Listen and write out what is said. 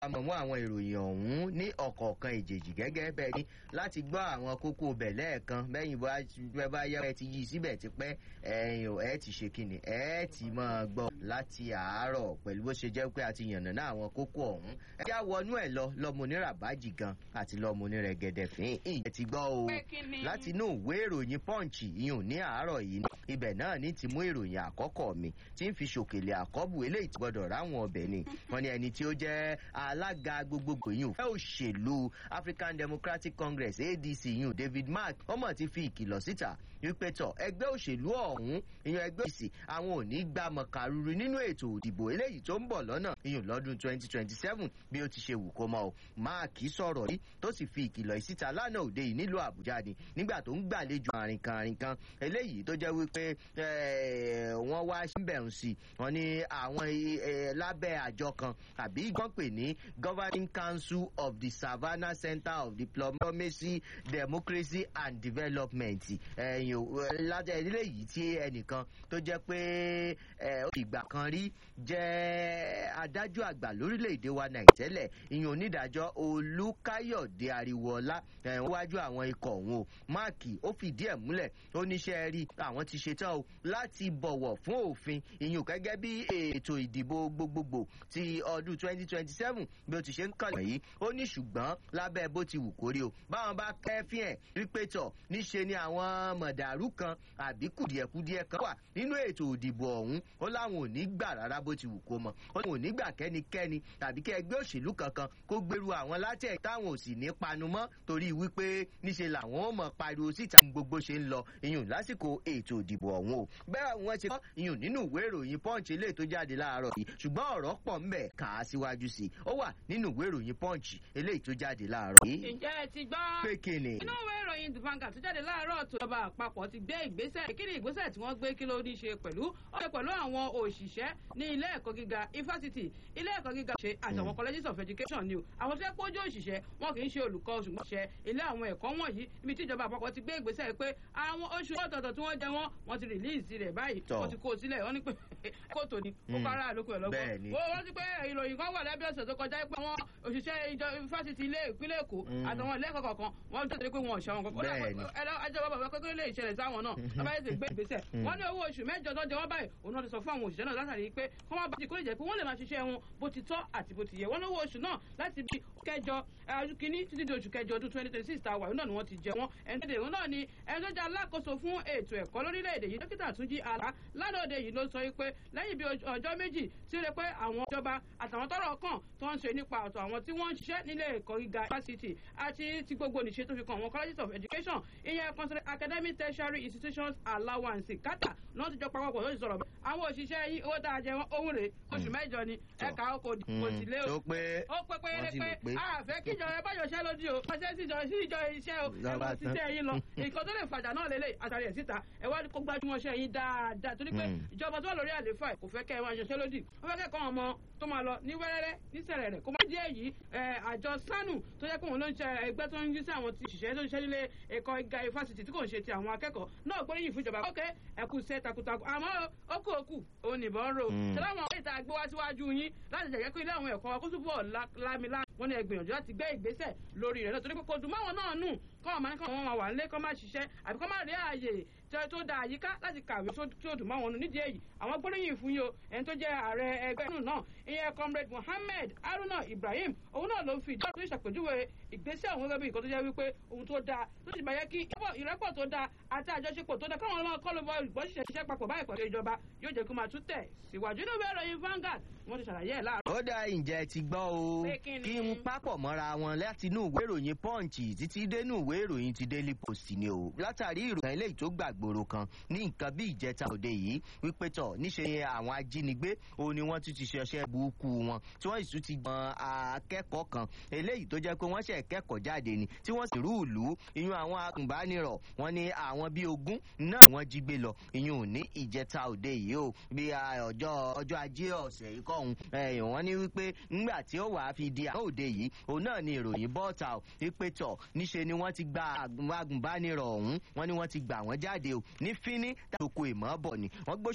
àmọ̀mọ́ àwọn ìròyìn ọ̀hún ní ọ̀kọ̀ọ̀kan ìjèjì gẹ́gẹ́ bẹ́ẹ̀ ni láti gbọ́ àwọn kókó bẹ̀ lẹ́ẹ̀kan bẹ́yìn bá bá yẹ ẹ ti yí síbẹ̀ ti pẹ́ ẹ̀yìn ò ẹ ti ṣe kíni ẹ ti máa gbọ́ láti àárọ̀ pẹ̀lú bó ṣe jẹ́ pé a ti yànnà náà àwọn kókó ọ̀hún ẹ já wọnú ẹ̀ lọ lọ́mọ oníràbájì gan àti lọ́mọ onírẹ̀gẹ̀dẹ̀ fín ẹ ti gbọ́ o láti inú ìwé ìròyìn pọ́ǹchì ìyún ní àárọ̀ yìí ibẹ̀ náà ní ti mú ìròyìn àkọ́kọ́ mi tí ń fi ṣòkèlè àkọ́bù eléyìí ti gbọ́dọ̀ ráwọn ọbẹ̀ ni wọ́n ní ẹni tí ó jẹ́ alága gbogbogbò yìí ò fẹ́ òṣèlú african democratic congress adc yìí david mark ọmọ ti fi ìkìlọ̀ síta wípé tọ ẹgbẹ́ òṣèlú ọ̀hún ìyẹn ẹgbẹ́ òsì àwọn ò ní gbà mọ̀kàrúru nínú ètò òdìbò eléyìí tó ń bọ̀ lọ́nà ìyún lọ́dún twenty twenty seven bí ó ti ṣe wù kó mọ́ o mark sọ̀rọ̀ yìí tó sì fi ìkìlọ̀ yìí síta lánàá òde yìí nílùú àbújá ni nígbà tó ń gbàlejò àrìnkan àrìnkan eléyìí tó jẹ́ wípé wọ́n wá síbẹ̀ ń sí wọ́n ní àwọn lábẹ́ àjọ kan àbí wọ́n pè ní governing council of the savannah center of diplomacy democracy and development ẹ̀yìn lájẹ́ ilé yìí tí ẹnìkan tó jẹ́ pé ìgbà kan rí jẹ́ adájọ́ àgbà lórílẹ̀‐èdè wa nàìtẹ́lẹ̀ ìyẹn onídàájọ́ olùkáyọ̀dé ariwoọlá wájú àwọn ikọ̀ òun o máàkì ó fìdí ẹ̀ múlẹ̀ ó níṣẹ́ rí àwọn ti ṣetán o láti bọ̀wọ̀ fún òfin ìyẹn gẹ́gẹ́ bí ètò ìdìbò gbogbogbò ti ọdún twenty twenty seven bí ó ti ṣe ń kàn yìí ó ní ṣùgbọ́n lábẹ́ bó ti wù kórí o báwọn bá kẹ́fín ẹ̀ wípé tọ̀ níṣe ni àwọn mọ̀dàrú kan àbí kùdìẹ̀kudìẹ̀ kan wà nínú ètò òdìbò ọ̀hún ó láwọn ò ní gbà rárá bó ti wù kó mọ̀ ó láwọn ò ní gbà kẹ́nikẹ́ni tàbí kẹ́ ẹgbẹ́ òṣèlú kankan kó gbèrú àwọn látẹ̀ táwọn ò sì ní panu mọ́ torí wípé níṣe làwọn ó mọ̀ pariwo síta gbogbo ṣe ń lọ iyùn lásìkò ètò òdìbò ọ̀hún o bẹ́ẹ̀ wọ́n ṣe kọ́ iyùn nínú ìwé ìròyìn punch eléyìí tó jáde láàárọ̀ yìí ṣùgbọ́n ọ̀rọ̀ pọ̀ ń bẹ̀ kà á síwájú sí i ó wà nínú ìwé ìròyìn punch eléyìí tó jáde láàárọ̀ yìí. ǹjẹ́ ẹ ti gbọ́. pé kíni. inú ìwé ìròyìn the vanguard tó jáde láàárọ̀ tó ọba àpapọ̀ ti gbé ìgbésẹ̀ kí ni ìgbésẹ̀ tí wọ́n gbé kí ló ní ṣe pẹ̀lú ó ṣe pẹ̀lú àwọn òṣìṣẹ́ ní ilé ẹ̀kọ́ gíga ifásitì ilé ẹ̀kọ́ gíga ṣe àtàwọn colleges of education ni o àwọn tó yẹ kó jẹ́ òṣìṣẹ́ wọn kì í ṣe olùkọ́ ṣùgbọ́n ṣe ilé àwọn ẹ̀kọ́ wọ̀nyí ibi tí ìjọba àpapọ̀ ti gbé ìgbésẹ̀ pé àwọn oṣù ọ̀tọ̀ọ̀tọ̀ tí wọ́n jẹ wọ́n wọ́n ti rìlíìsì rẹ̀ báyìí wọ́n ti kó o sílẹ̀ wọ́n ní pé kóòtù ni ó kára àlòkù ẹ̀ lọ́gbọ̀n wọ́n ti pé ìròyìn kan wà lábẹ́ ọ̀sẹ̀ tó kọjá pé àwọn òṣìṣẹ́ ìjọ ifásitì ilé ìpínlẹ̀ èkó àtàwọn ilé ẹ̀kọ́ kọ̀ọ̀kan wọ́n tó tẹ̀lé pé wọn ò ṣe àwọn kankan ẹjọ́ bàbá pé lè ṣẹlẹ̀ sáwọn náà bàbá yẹn ti gbé ìgbésẹ̀ wọ́n ní owó oṣù mẹ́jọ tó jẹ wọ́n báyìí òun náà ti sọ fún àwọn òṣìṣẹ́ náà látàrí pé kọ́ máa bá ti kó lè jẹ́ pé wọ́n lè máa ṣiṣẹ́ wọn bó ti tọ́ àti bó ti yẹ wọ́n lówó oṣù náà láti bí kẹjọ kínní títí di oṣù kẹjọ ọdún twenty twenty six ta wà náà ni wọ́n ti jẹ wọ́n ẹni tó náà ni ẹni tó jẹ́ alákòóso fún ètò ẹ̀kọ́ lórílẹ̀‐èdè yìí dókítà túnjí àlá lánàá yìí ló sọ pé lẹ́yìn bí ọjọ́ méjì tí ó lè pé àwọn ìjọba àtàwọn tọrọ kàn tó ń ṣe nípa ọ̀tọ̀ àwọn tí wọ́n ń ṣiṣẹ́ nílé ẹ̀kọ́ gíga fásitì àti ti gbogbo nìṣe tó fi kan àwọn colleges of education ìyẹn consider academic tertiary institutions allowance kátà náà ti jọ papọ̀ lóṣù sọ̀rọ̀ àwọn òṣìṣẹ́ yìí owó tá a jẹ wọn ohun rè oṣù mẹ́jọ ni ẹ̀ka kò sì lé o ó pé ó pé pé pé àfẹ́ kíjọ ẹ bá yọṣẹ́ lódì o ọṣẹ́ síjọ síjọ iṣẹ́ o ẹ lọ ṣiṣẹ́ yín lọ nǹkan tó lè fàjà náà lélẹ̀ àtàrí ẹ̀ síta ẹ wá kó gbajúmọ̀ ṣẹ́ yín dáadáa torí pé ìjọba tó wà lórí àléfà kò fẹ́ kẹ́ ẹ máa ṣiṣẹ́ lódì wọ́n fẹ́ kẹ́kọ̀ọ́ ọmọ tó máa lọ ní wẹ́rẹ́rẹ́ ní sẹ̀rẹ̀rẹ̀ kó má díẹ̀ yìí àjọ sanu tó yẹ kó wọn ló ń ṣe ẹgbẹ́ tó ń yí sí àwọn ti ṣiṣẹ́ tó ń ṣiṣẹ́ nílé ẹ̀kọ́ ìga ifásitì tí kò ń ṣe ti àwọn akẹ́kọ̀ọ́ náà gbóríyìn fún ìjọba ókè ẹ̀kú iṣẹ́ takuntakun àmọ́ ó kú òkú òun nìbọn rò ṣẹlẹ̀ àwọn ọ̀rẹ́ ìta gbé wá síwájú yín láti jẹ̀jẹ̀ pé ilé àwọn ẹ̀kọ́ kó túbọ̀ lámilá wọn ni ẹgbìyànjú láti gbé ìgbésẹ̀ lórí rẹ̀ náà torí pé kò dùn máwọn náà nù kọ́ ọ̀ma kọ́ wọn wà nílé kọ́ máa ṣiṣẹ́ àbí kọ́ máa rí ààyè tó da àyíká láti kàwé tí ó dùn máwọn nù nídìí èyí àwọn gbóríyìn fún yìí o ẹni tó jẹ́ ààrẹ ẹgbẹ́ nù náà ìyẹn comrade Mohammed Haruna Ibrahim òun náà ló fi ìdí ọ̀tún ìṣàpèjúwe ìgbésẹ̀ òun gẹ́gẹ́ bí nǹkan tó jẹ́ wípé ohun tó dáa tó sì bá yẹ kí ìrẹ́pọ̀ tó dáa àti àjọṣepọ̀ tó dáa káwọn ọlọ́mọ kọ́ ló bọ ìbọn ṣiṣẹ́ ṣiṣẹ́ papọ̀ báyìí pẹ̀lú ìjọba yóò jẹ́ kó máa tún tẹ̀ síwájú inú ìwé ìròyìn Vanguard wọ́n ti ṣàlàyé ẹ̀ láàárọ̀. ó dá ǹjẹ́ ti gbọ́ o kí n pápọ̀ mọ́ra wọn láti inú ìwé ìròyìn punch títí dénú ìwé ìròyìn ti daily post ni o látàrí ìròyìn eléyìí tó gbàgbóró kan ní nǹkan bí ìjẹta òde yìí wípé tọ̀ níṣe àwọn ajínigbé òun ni wọ́n tún ti ṣọṣẹ́ burúkú wọn tí wọ́n sì tún ti gbọ́n akẹ́kọ̀ọ́ kan eléyìí tó jẹ́ pé wọ́n ṣẹ̀ kẹ́kọ̀ọ́ jáde ni tí wọ́n sì rú ìlú ìyún àwọn agùnbánirọ̀ wọ́n ní àwọn bíi ogún náà wọ́n jí gbé lọ ìyún ò ní ìjẹta òde yìí o bí ọjọ́ ọjọ́ ajé ọ̀sẹ̀ yìí kọ́hún wọ́n ní wípé ńgbà tí ó wàá fi di àwọn òde yìí òun náà ni ìròyìn bọ́ọ̀tà ò wípé tọ̀ níṣe ni wọ́n ti gba agùnbánirọ̀ ọ̀hún wọ́n ní wọ́n ti gbà wọ́n jáde o ní fíní tàbí oko ìmọ̀ bọ̀ ni wọ́n gbóṣ